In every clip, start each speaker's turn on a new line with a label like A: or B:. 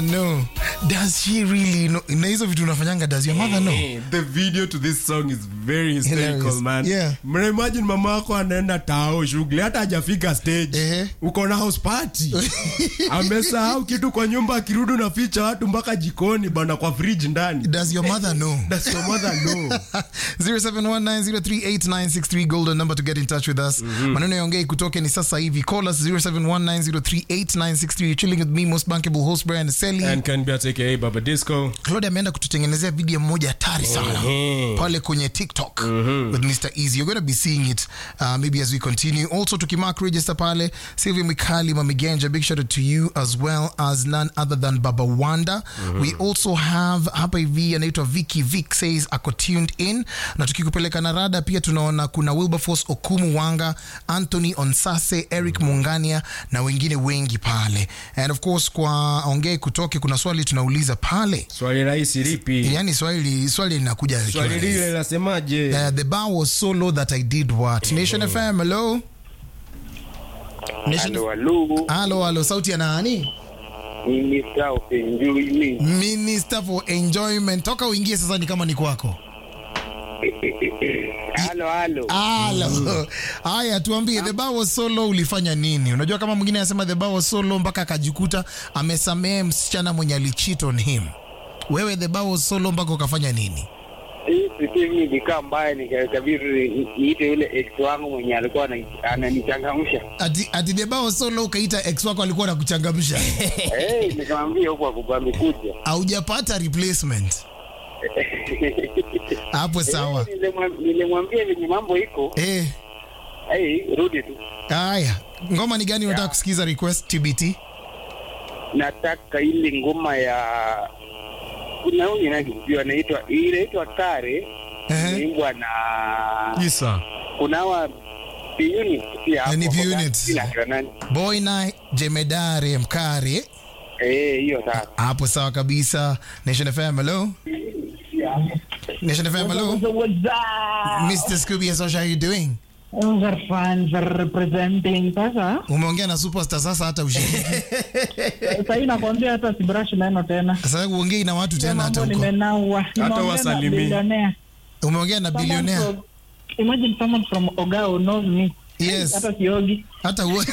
A: no does she really know na hizo vitu unafanyanga does your mother know
B: Eh, the video to this song is very hysterical
A: Hilarious.
B: man
A: Yeah.
B: Mna imagine mama yako anaenda tao shughuli hata hajafika stage
A: Ehe.
B: uko na house party amesahau kitu kwa nyumba akirudi unaficha watu mpaka jikoni bana kwa fridge ndani
A: does your mother know
B: Does your mother know
A: 0719038963 golden number to get in touch with us maneno yaongei kutoke ni sasa hivi call us 0719038963 You're chilling with me most bankable host Brian Seli
B: and can be aka baba disco
A: Claude ameenda kututengenezea video moja hatari sana pale kwenye TikTok with Mr. Easy. You're going to be seeing it uh, maybe as we continue. Also tukimark register pale Sylvia Mikali Mamigenja, big shout out to you as well as none other than Baba Wanda. We also have hapa hivi anaitwa Vicky Vic says ako tuned in na tukikupeleka na rada pia tunaona kuna Wilberforce Okumu Wanga, Anthony Onsase, Eric Mungania na wengine wengi pale. And of course kwa ongee kutoke kuna swali tunauliza pale
B: swali rahisi lipi
A: yani swali swali linakuja likiwa
B: swali
A: rahisi.
B: lile lasemaje
A: Uh, the bar was so low that I did what? Nation FM, hello? Nation
C: Halo, halo.
A: Halo, halo, sauti ya nani?
C: Ni Mr. of Enjoyment.
A: Minister for Enjoyment. Toka uingie sasa ni kama ni kwako.
C: Halo, halo.
A: Halo. Haya, tuambie the bar was so low ulifanya nini? Unajua kama mwingine anasema the bar was so low mpaka akajikuta amesamehe msichana mwenye alicheat on him. Wewe the bar was so low mpaka ukafanya nini?
C: Hii siku hivi nilikaa mbaya nikakabiri niite yule ex wangu mwenye alikuwa ana- ananichangamsha.
A: Ati, ati the bar was so low ukaita ex wako alikuwa anakuchangamsha.
C: Eh, nikamwambia huko akubwa amekuja.
A: Haujapata replacement. Hapo sawa.
C: Eh, nilimwam- Nilimwambia venye mambo iko,
A: Eh,
C: eh, rudi tu.
A: haya. Ngoma ni gani unataka kusikiza request TBT?
C: Nataka ile ngoma ya kuna huyu nani anaitwa inaitwa Kare
A: Ehe.
C: imeimbwa na
B: isa
C: kuna hawa P-Unit pia
A: Eh, ni
C: hapo,
A: P-Unit.
C: sina kina nani.
A: Boy na Jemedare Mkare.
C: Eh, hiyo sasa.
A: Hapo sawa kabisa. Nation FM, hello. Nation FM, hello.
D: What's up?
A: Mr. Scooby, yes, how are you doing?
D: We're fine, we're representing. Sasa
A: Umeongea na superstar sasa hata ushiriki.
D: sasa hii nakwambia hata sibrush meno tena.
A: Sasa uongei na watu tena hata
D: Mambo
A: huko.
D: nimenaua. Nimeongea na
B: wasalimii.
D: billionaire.
A: Umeongea na
D: Someone
A: billionaire.
D: from- Imagine someone from Ogao knows me.
A: Yes.
D: Hata siogi.
A: Hata uo.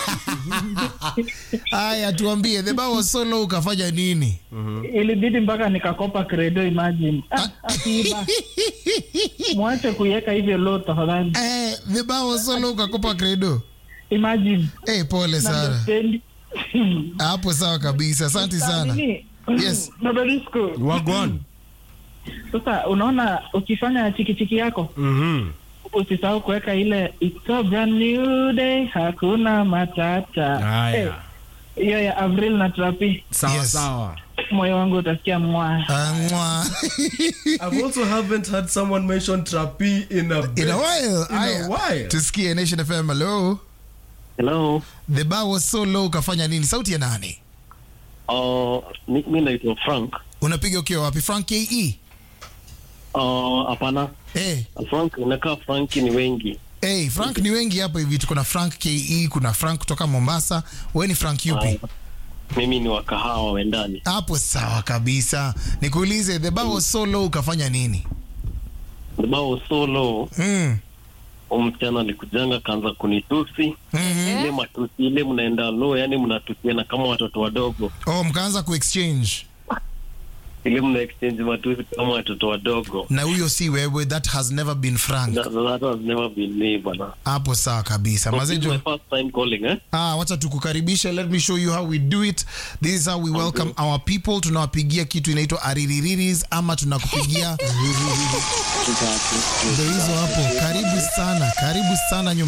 A: Haya, tuambie the bar was so low ukafanya nini?
D: Ilibidi mpaka nikakopa credo imagine. Ah, akiiba. Mwache kuiweka hivyo low tafadhali.
A: Eh, the bar was so low ukakopa credo.
D: Imagine.
A: Eh, pole sana.
D: Understand?
A: Hapo sawa kabisa. Asante sana.
D: Nini?
A: Yes.
D: Baba Disco.
B: wagwan
D: Sasa unaona ukifanya chikichiki yako
B: Mhm.
D: usisahau kuweka ile it's a brand new day hakuna matata
B: haya
D: Eh, hiyo ya avril na trapi
B: sawa
A: Yes.
B: sawa
D: moyo wangu utasikia mwa
A: Ah, mwa.
B: I've also haven't heard someone mention Trapi in a bit.
A: In a while.
B: In a
A: Aya.
B: while.
A: Tusikie Nation FM, hello.
E: Hello.
A: The bar was so low ukafanya nini? Sauti ya nani?
E: Uh, mi, mi naitwa Frank.
A: Unapiga ukiwa wapi? Frank KE?
E: Uh, hapana.
A: Eh,
E: Frank inakaa Frank ni wengi.
A: eh, Frank ni wengi hapa hivi. Tuko na Frank KE, kuna Frank kutoka Mombasa. Wewe ni Frank yupi?
E: Uh, mimi ni wa kahawa wendani.
A: Hapo sawa kabisa. Nikuulize, the bar was so low ukafanya nini?
E: Bao solo
A: Mm.
E: msichana alikujanga kaanza kunitusi
A: Mhm.
E: ile matusi ile mnaenda low, yani mnatusiana kama watoto wadogo,
A: Oh, mkaanza kuexchange.
E: ile mna exchange matusi kama watoto wadogo.
A: Na huyo si wewe, that has never been Frank.
E: That, that has never been me bana.
A: Hapo sawa kabisa.
E: This is my
A: Mazejo.
E: first time calling eh?
A: Ah, wacha tukukaribisha. Let me show you how we do it. This is how we welcome our people. Tunawapigia kitu inaitwa ariririris ama tunakupigia ndo hizo hapo. Karibu sana, karibu sana nyumbani.